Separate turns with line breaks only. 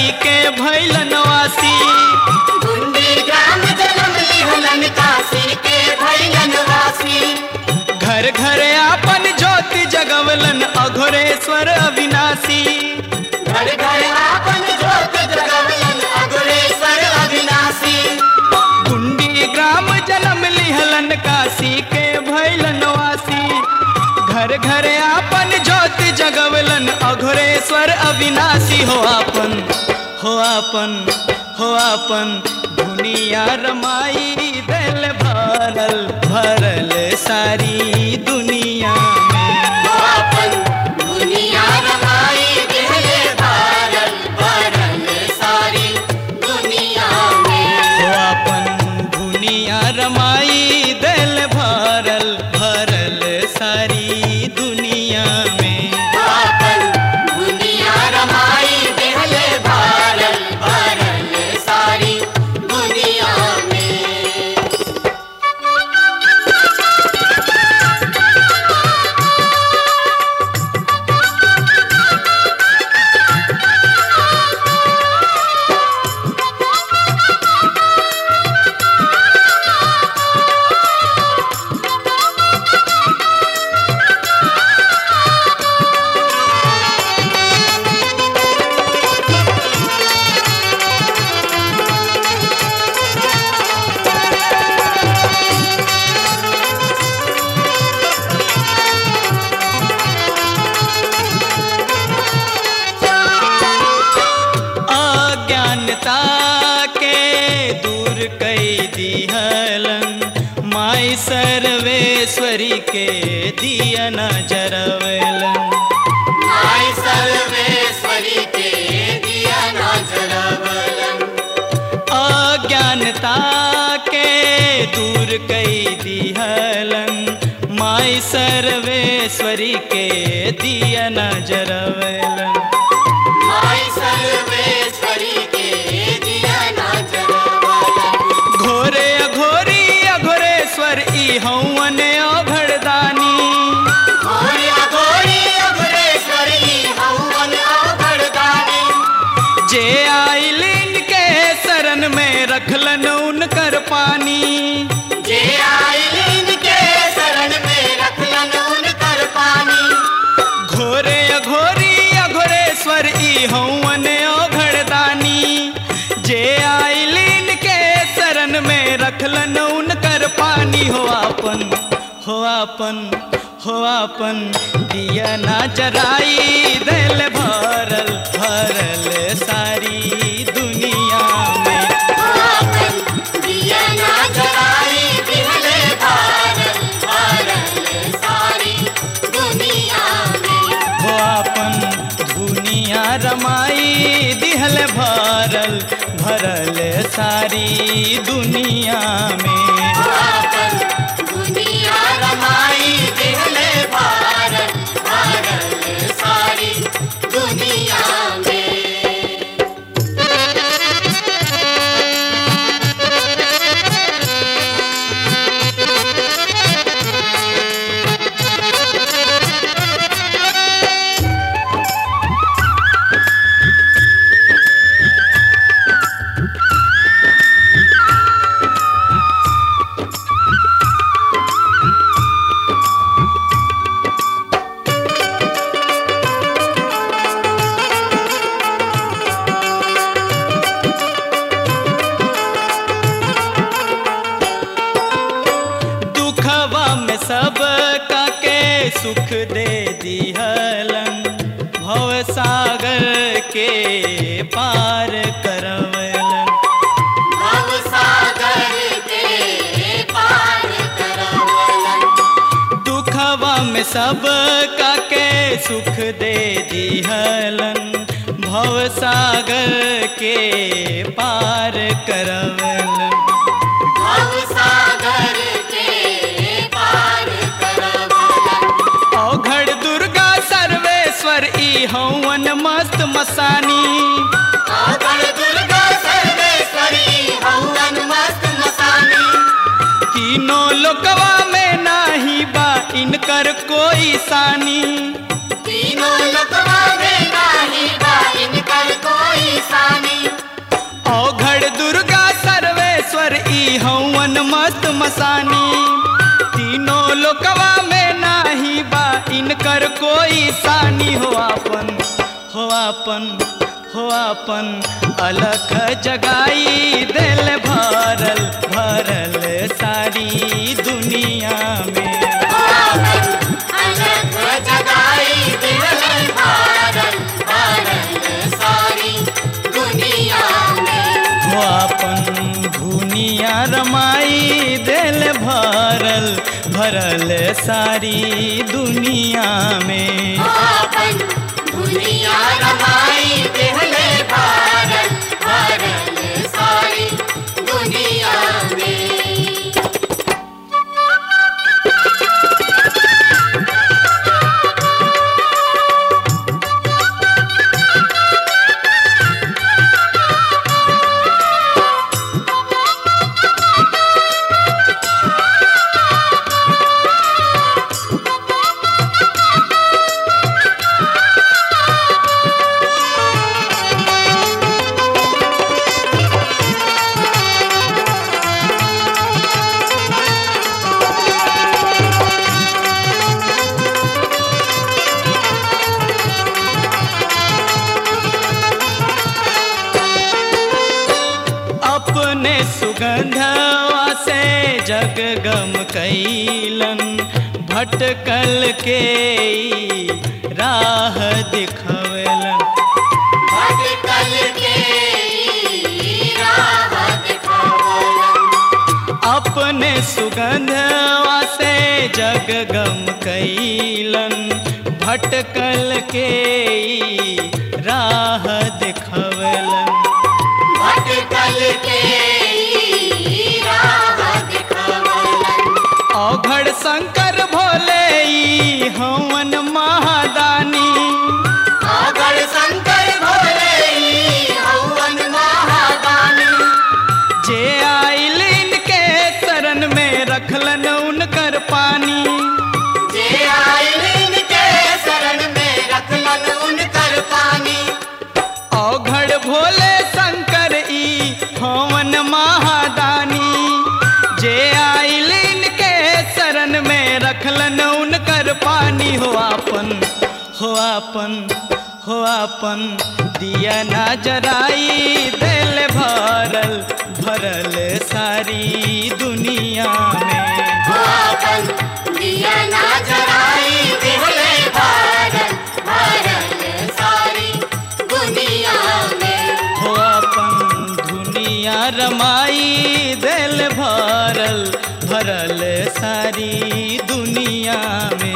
काशी के भैलन वासी
गुंडी ग्राम जन्म लिहलन काशी के भैलन वासी
घर घर आपन ज्योति जगवलन अघोरेश्वर अविनाशी
घर घर आपन ज्योत जगवलन अग्रेसर अविनाशी
कुंडी ग्राम जन्म लिहलन काशी के भैलन वासी घर घर आपन ज्योति जगवलन अघोरेश्वर अविनाशी हो आपन हो आपन हो आपन दुनिया रमाई दिल भरल भरल सारी दुनिया में
आपन दुनिया रमाई दिहले भारल भरल सारी दुनिया में
हो आपन दुनिया रमाई दिल भरल भरल सारी दुनिया में
आपन दुनिया रमाई दिहले भारल भरल सारी दुनिया में
अज्ञानता के दूर कई दिहलन माई सर्वेश्वरी के दिया न जरवलन
आई सर्वेश्वरी के दिया ना जलावलन
अज्ञानता के दूर कई दिहलन माई सर्वेश्वरी के दिया न जरवलन
आई सर्वेश्वरी के दिया ना जलावलन
घोरे अघोरी अघोरेश्वर ई हवन अघड़दानी
घोरी अघोरी अघोरेश्वरी हवन अघड़दानी
जे आइलिन के शरण में रखलन उनकर पानी
जे आइलिन के शरण में रखलन उनकर पानी
घोरे अघोरी अघोरेश्वर ई हवन अघड़दानी जे आइलिन के शरण में रखलन उनकर पानी हो आपन हो आपन हो आपन दिया ना जराई दिल भरल भरल सारी दुनिया में
आपन दिया ना जलाई दिहले भारल भारल सारी दुनिया में
हो आपन दुनिया रमाई दिहल भरल भरल सारी दुनिया में
आपन दुनिया रमाई दिहले भारल भारल सारी दुनिया में
दुखवा में सब का के सुख दे दिहलन भव सागर के पार करवलन
भव सागर के पार करवलन
दुखवा में सब का के सुख दे दिहलन भव सागर के पार करवलन
भव सागर के पार करवलन
औघड़ दुर्गा सर्वेश्वर ई हवन मस्त मसानी
आगण दुर्गा सर्वेश्वरी हवन मस्त मसानी
तीनों लोकवा में नाही बा इनकर कोई सानी
तीनों लोकवा में नाही बा इनकर कोई निशानी
औघड़ दुर्गा सर्वेश्वर ई हवन मस्त मसानी तीनों लोकवा में नाही बा इनकर कोई सानी हो आपन हो आपन हो आपन अलख जगाई दिल भरल भरल सारी दुनिया में
अलग जगाई दिल भारत भारत सारी दुनिया में
हो आपन दुनिया रमाई दिल भरल भरल सारी दुनिया में
आपन दुनिया रमाई दिहले भारत भारत सारी दुनिया में
अपने सुगंधवा से जग गम कैलन भटकल के ई राह दिखवलन
भटकल के राह दिखावलन
अपने सुगंधवा से जग गम कैलन भटकल के ई राह दिखवलन
भटकल के राह दिखावलन
औघड़ शंकर भोले ई हवन महादानी
आगड़ शंकर भोले हवन महादानी
जे आइल इनके शरण में रखलन उनकर पानी
जे आइलिन के शरण में रखलन उनकर पानी
औघड़ भोले शंकर ई हवन महादानी जे आइल इनके शरण में रखलन उनकर पानी हो आपन हो आपन हो आपन दिया ना जराई दिल भरल भरल सारी दुनिया में
आपन दिया ना जराई दिहले भारत भारत सारी दुनिया में
हो अपन दुनिया रमाई दिल भरल भरल सारी दुनिया में